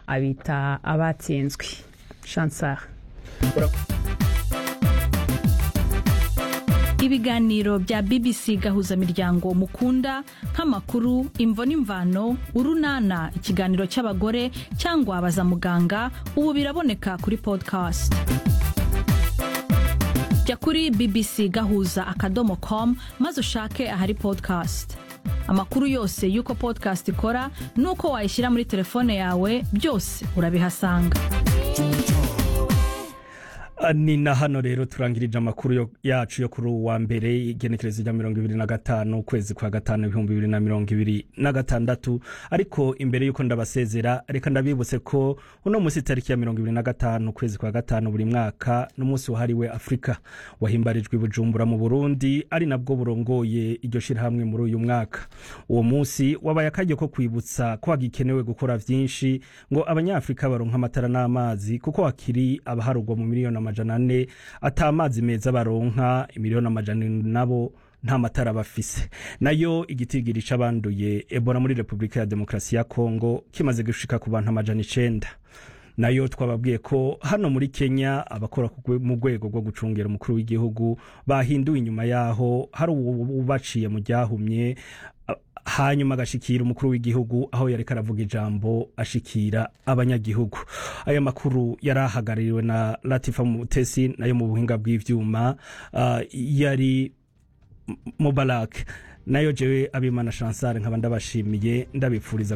abita abatsinzwe chansar ibiganiro bya bbc gahuzamiryango mukunda nk'amakuru imvo n'imvano urunana ikiganiro cy'abagore cyangwa baza muganga ubu biraboneka kuri podcast jya kuri bbc gahuza akadomo com maze ushake ahari podcast amakuru yose y'uko podcast ikora n'uko wayishyira muri telefone yawe byose urabihasanga ni na hano rero turangirije amakuru yacu yo kuri uwa mbere igenekerezo rya mirongo ibiri na gatanu ukwezi kwa gatanu ibihumbi bibiri na mirongo ibiri na gatandatu ariko imbere y'uko ndabasezera reka ndabibutse ko uno munsi tariki ya mirongo ibiri na gatanu ukwezi kwa gatanu buri mwaka n'umunsi wahariwe afurika wahimbarijwe i bujumbura mu burundi ari nabwo burongoye iryo shyirahamwe muri uyu mwaka uwo munsi wabaye akaryo ko kwibutsa ko hagikenewe gukora byinshi ngo abanyafurika baronka amatara n'amazi kuko hakiri abaharugwa mu miliyoni amajana ane ata amazi meza baronka imiliyoni amajana nabo nta matara bafise nayo igitigiri c'abanduye ebola muri repubulika ya demokarasi ya kongo kimaze gushika ku bantu amajana icenda nayo twababwiye ko hano muri kenya abakora mu rwego rwo gucungera umukuru w'igihugu bahinduwe inyuma yaho hari ubaciye mu ryahumye hanyuma agashikira umukuru w'igihugu aho yariko aravuga ijambo ashikira abanyagihugu aya makuru yari ahagarariwe na latifa mutesi nayo mu buhinga bw'ivyuma uh, yari mubarak nayo jewe abimana chansare nkaba ndabashimiye ndabipfuriza